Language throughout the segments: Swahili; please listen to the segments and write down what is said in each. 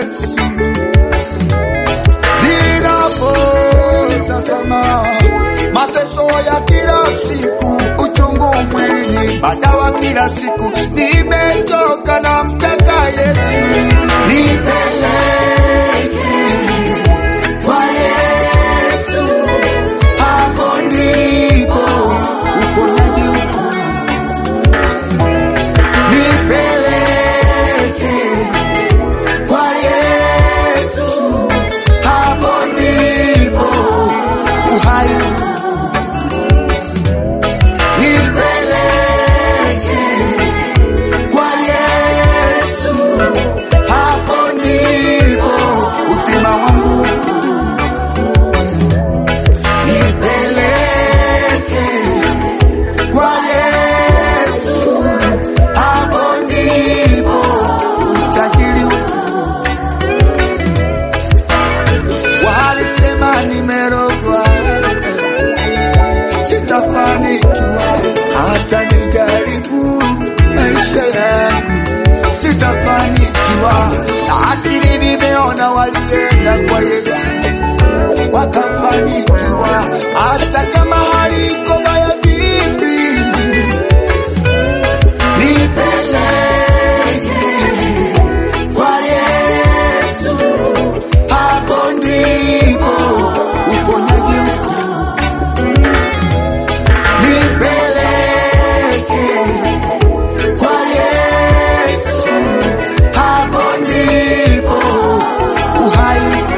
Yesu. Ninapotazama mateso ya kila siku, uchungu mwilini, madawa kila siku, nimechoka na mtaka Yesu, nipeleke kwa Yesu, hapo ndipo uponyaji uko. Nipeleke kwa Yesu, hapo ndipo uhai uko. Nipeleke kwa Yesu, hapo ndipo uzima wangu uko. Nipeleke kwa Yesu, hapo ndipo utajiri uko. Walisema nimerogwa, sitafanikiwa hata nijaribu maisha yangu, sitafanikiwa, lakini nimeona walienda kwa Yesu wakafanikiwa, hata kama hali iko mbaya vipi. Nipeleke kwa Yesu, hapo ndipo uponyaji uko. Nipeleke kwa Yesu, hapo ndipo uhai uko.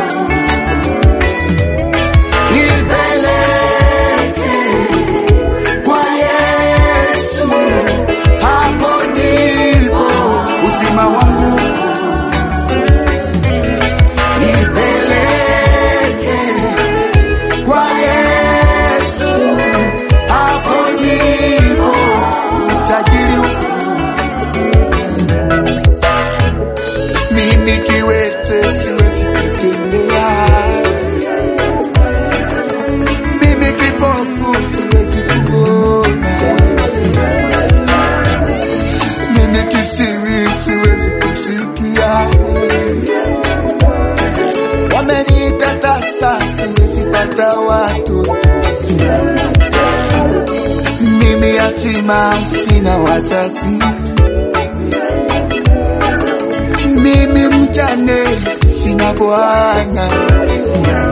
Nipeleke kwa Yesu, hapo ndipo uzima wangu uko. Nipeleke kwa Yesu, hapo ndipo utajiri uko. Mimi kiwete siwezi kutembea, mimi kipofu siwezi kuona, mimi kisiwi siwezi kusikia wameniita tasa, siwezi pata watoto. Mimi yatima, sina wazazi. Mimi mjane, sina bwana.